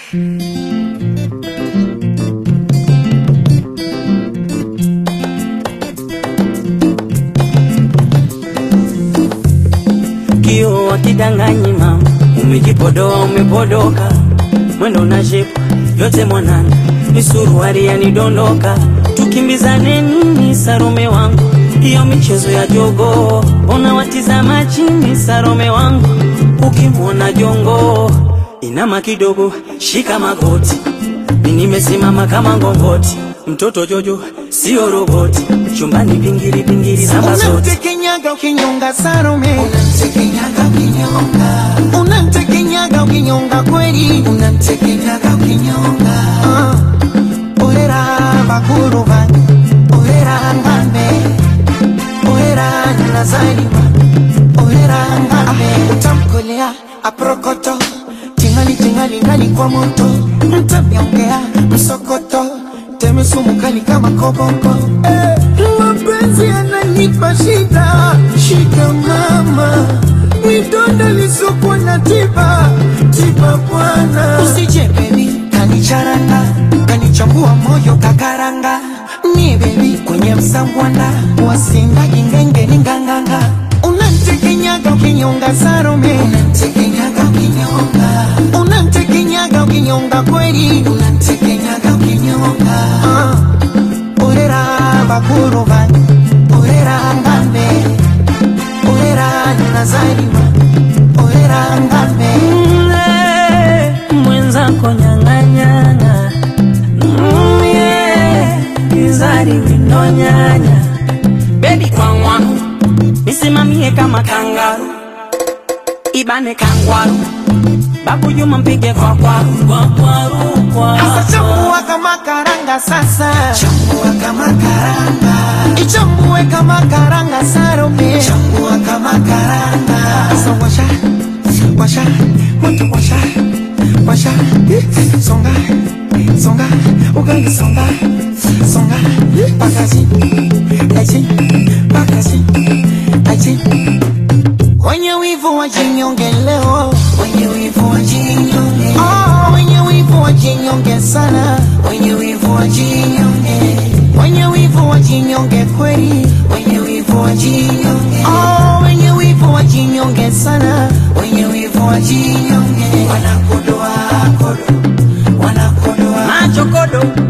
Kio wakidanganyi mama, umejipodoa umepodoka, mwendo na shepu yote mwanana, ni suruari yanidondoka, tukimbizane nini Sarome wangu, hiyo michezo ya jogo, unawatizama chini Sarome wangu, ukimwona jongo inama kidogo, shika magoti, mi nimesimama kama ngongoti, mtoto Jojo sio roboti, chumbani pingili pingili zamba zote Unamtekenyaga ukinyonga Salome, Unamtekenyaga ukinyonga, unamtekenyaga ukinyonga kweli. unamtekenyaga ukinyonga, Ah, Orera bakuru bange, orera ngambe, orera nazaliwa, orera ngambe. Utamkolea aprokoto, tingali tingali ngali kwa moto, mtamyongea msokoto, teme sumu kali kama koboko. Eh, mapenzi yananipa shida, shida mama, midonda lisokuwa na tiba, tiba bwana. Usije baby, kanicharanga, kanichambua moyo kakaranga. Ni baby kwenye msangwana, wasindaji ngenge ni nganganga. Unanitekenyaga ukinyonga Salome, unamtekenyaga ukinyonga, unanitekenyaga ukinyonga kweli. unamtekenyaga ukinyonga, Ah, orera bakuru bange, orera ngambe, orera nazaliwa, orera ngambe. Mm, mwenzako nyang'anyana Mm, yeah, izari winonyanya bebi kwangwa nisimamie kama kangaru ibane kangwaru babu juma mpige kwa kwaru kwa kwaru kwa Sasa chambua kama karanga sasa, chambua kama karanga, ichambue kama karanga Salome. chambua kama karanga, Sasa washa, washa, moto washa, washa, songa, songa, ugali songa, songa, pakazi, achi, pakazi, achi. Wenye wivu wajinyonge leo, wenye wivu wajinyonge, oh, wenye wivu wajinyonge sana, wenye wivu wajinyonge, wenye wivu wajinyonge kweli, wenye wivu wajinyonge, oh, wenye wivu wajinyonge sana. wenye wivu wajinyonge, wanakodoa kodo, wanakodoa machokodo